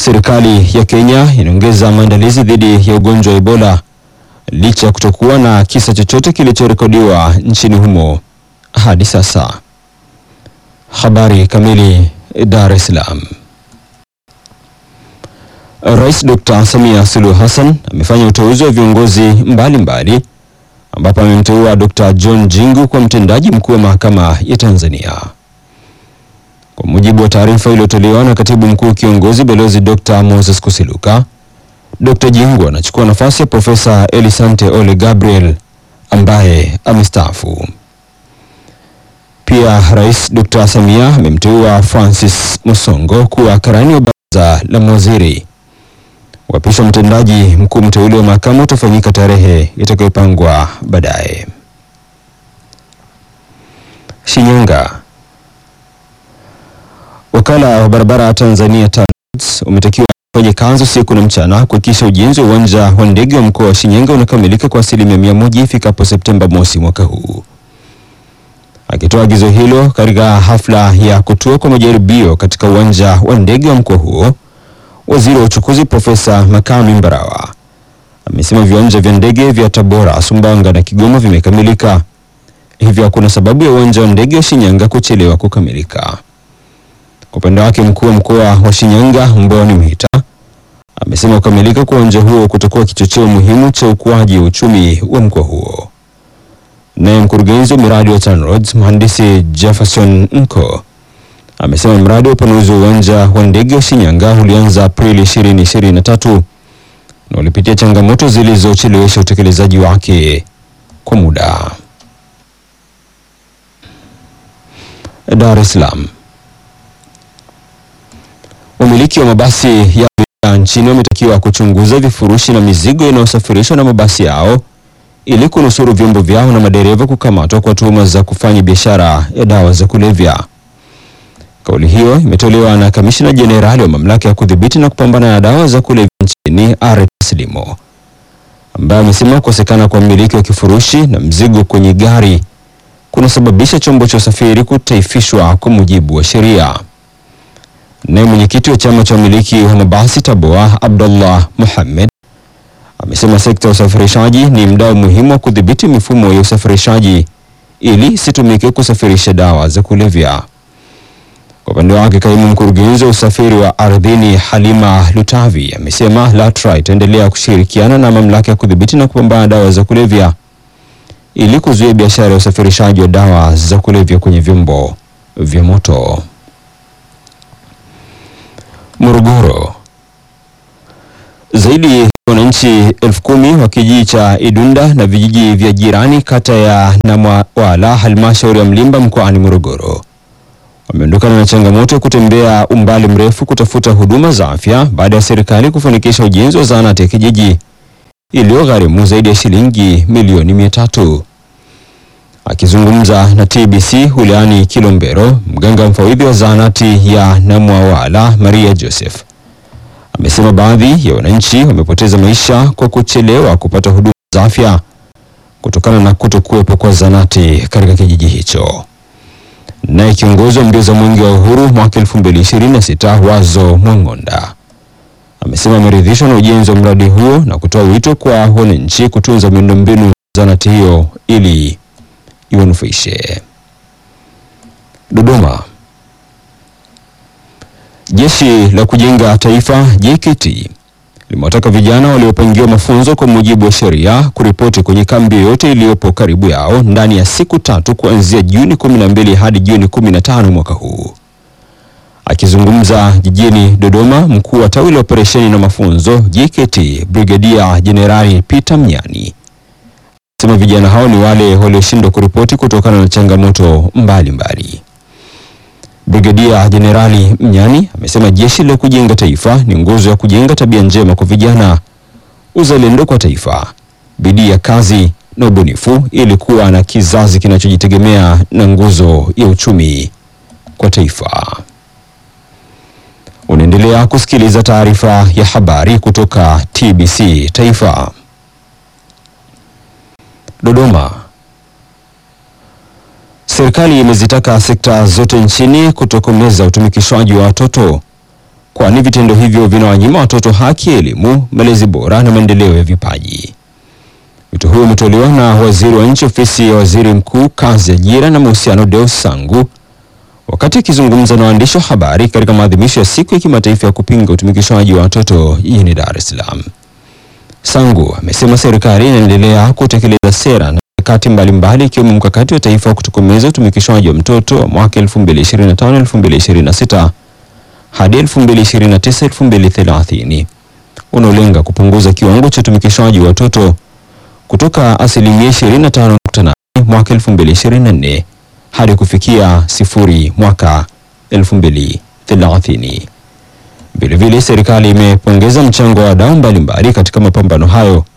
Serikali ya Kenya inaongeza maandalizi dhidi ya ugonjwa wa Ebola licha ya kutokuwa na kisa chochote kilichorekodiwa nchini humo hadi sasa. Habari kamili. Dar es Salaam. Rais Dr. Samia Suluhu Hassan amefanya uteuzi wa viongozi mbalimbali ambapo amemteua Dr. John Jingu kwa mtendaji mkuu wa mahakama ya Tanzania. Kwa mujibu wa taarifa iliyotolewa na katibu mkuu kiongozi balozi Dr. Moses Kusiluka, Dr. Jingu anachukua nafasi ya Profesa Elisante Ole Gabriel ambaye amestaafu. Pia Rais Dr. Samia amemteua Francis Musongo kuwa karani wa baraza la mawaziri. Uapisho mtendaji mkuu mteule wa mahakama utafanyika tarehe itakayopangwa baadaye. Shinyanga. Wakala wa barabara Tanzania TANROADS umetakiwa kufanya kazi usiku na mchana kuhakikisha ujenzi wa uwanja wa ndege wa mkoa wa Shinyanga unakamilika kwa asilimia mia moja ifikapo Septemba mosi mwaka huu. Akitoa agizo hilo katika hafla ya kutua kwa majaribio katika uwanja wa ndege wa mkoa huo, waziri wa uchukuzi Profesa Makame Mbarawa amesema viwanja vya ndege vya Tabora, Sumbawanga na Kigoma vimekamilika, hivyo hakuna sababu ya uwanja wa ndege wa Shinyanga kuchelewa kukamilika. Kwa upande wake, mkuu wa mkoa wa Shinyanga Mboni Mhita amesema kukamilika kwa uwanja huo kutakuwa kichocheo muhimu cha ukuaji wa uchumi wa mkoa huo. Naye mkurugenzi wa miradi wa TANROADS mhandisi Jefferson Nko amesema mradi wa upanuzi wa uwanja wa ndege wa Shinyanga ulianza Aprili 2023 na ulipitia changamoto zilizochelewesha utekelezaji wake kwa muda. Dar es Salaam. Wamiliki wa mabasi ya abiria nchini wametakiwa kuchunguza vifurushi na mizigo inayosafirishwa na mabasi yao ili kunusuru vyombo vyao na madereva kukamatwa kwa tuhuma za kufanya biashara ya dawa za kulevya. Kauli hiyo imetolewa na kamishina jenerali wa mamlaka ya kudhibiti na kupambana na dawa za kulevya nchini Aret Limo, ambaye amesema kukosekana kwa mmiliki wa kifurushi na mzigo kwenye gari kunasababisha chombo cha usafiri kutaifishwa kwa mujibu wa sheria. Naye mwenyekiti wa chama cha wamiliki wa mabasi Taboa, Abdullah Muhammad amesema sekta ya usafirishaji ni mdau muhimu wa kudhibiti mifumo ya usafirishaji ili isitumike kusafirisha dawa za kulevya. Kwa upande wake, kaimu mkurugenzi wa usafiri wa ardhini Halima Lutavi amesema LATRA itaendelea kushirikiana na mamlaka ya kudhibiti na kupambana na dawa za kulevya ili kuzuia biashara ya usafirishaji wa dawa za kulevya kwenye vyombo vya moto. Morogoro. Zaidi ya wananchi elfu kumi wa kijiji cha Idunda na vijiji vya jirani kata ya Namwala halmashauri ya Mlimba mkoani Morogoro wameondokana na changamoto ya kutembea umbali mrefu kutafuta huduma za afya baada ya serikali kufanikisha ujenzi wa zahanati ya kijiji iliyogharimu zaidi ya shilingi milioni mia tatu. Akizungumza na TBC wilayani Kilombero, mganga mfawidhi wa zahanati ya Namwawala Maria Joseph amesema baadhi ya wananchi wamepoteza maisha kwa kuchelewa kupata huduma za afya kutokana na kutokuwepo kwa zahanati katika kijiji hicho. Naye kiongozi wa mbio za mwenge wa uhuru mwaka 2026 Wazo Mwang'onda amesema ameridhishwa na ujenzi wa mradi huo na kutoa wito kwa wananchi kutunza miundombinu ya zahanati hiyo ili iwanufaishe. Dodoma. Jeshi la Kujenga Taifa JKT limewataka vijana waliopangiwa mafunzo kwa mujibu wa sheria kuripoti kwenye kambi yoyote iliyopo karibu yao ndani ya siku tatu kuanzia Juni 12 hadi Juni 15 mwaka huu. Akizungumza jijini Dodoma, mkuu wa tawi la operesheni na mafunzo JKT Brigadia Jenerali Peter Mnyani sema vijana hao ni wale walioshindwa kuripoti kutokana na changamoto mbalimbali mbali. Brigadia Jenerali Mnyani amesema jeshi la kujenga taifa ni nguzo ya kujenga tabia njema kwa vijana, uzalendo kwa taifa, bidii ya kazi na ubunifu ili kuwa na kizazi kinachojitegemea na nguzo ya uchumi kwa taifa. Unaendelea kusikiliza taarifa ya habari kutoka TBC Taifa. Dodoma. Serikali imezitaka sekta zote nchini kutokomeza utumikishwaji wa watoto kwani vitendo hivyo vinawanyima watoto haki ya elimu, malezi bora na maendeleo ya vipaji. Wito huo umetolewa na waziri wa nchi ofisi ya waziri mkuu, kazi, ajira na mahusiano, Deus Sangu wakati akizungumza na waandishi wa habari katika maadhimisho ya siku ya kimataifa ya kupinga utumikishwaji wa watoto jijini Dar es Salaam. Sangu amesema serikali inaendelea kutekeleza sera na mikakati mbalimbali ikiwemo mkakati wa taifa wa kutokomeza utumikishwaji wa mtoto wa mwaka 2025-2026 hadi 2029-2030 unaolenga kupunguza kiwango cha utumikishwaji wa watoto kutoka asilimia 25.8 mwaka 2024 hadi kufikia sifuri mwaka 2030. Vilevile, serikali imepongeza mchango wa wadau mbalimbali katika mapambano hayo